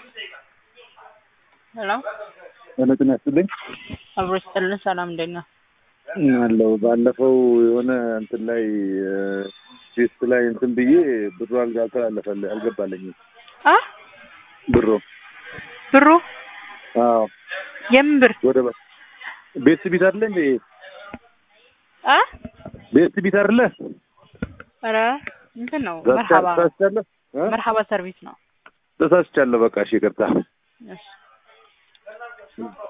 ሄሎ በመጠን ያስልኝ አብሮ ስጥልን። ሰላም እንዴት ነህ? አለው ባለፈው የሆነ እንትን ላይ ቴስት ላይ እንትን ብዬ ብሩ አልተላለፈል አልገባለኝም። አ ብሩ ብሩ አዎ የምን ብር ወደ ቤት ቢት አይደለ እንዴ? አ ቤት ቢት አይደለ? ኧረ እንትን ነው መርሃባ ነው። ተሳስቻለሁ እ? መርሃባ ሰርቪስ ነው። ተሳስቻለሁ። በቃ እሺ ይቅርታ። እሺ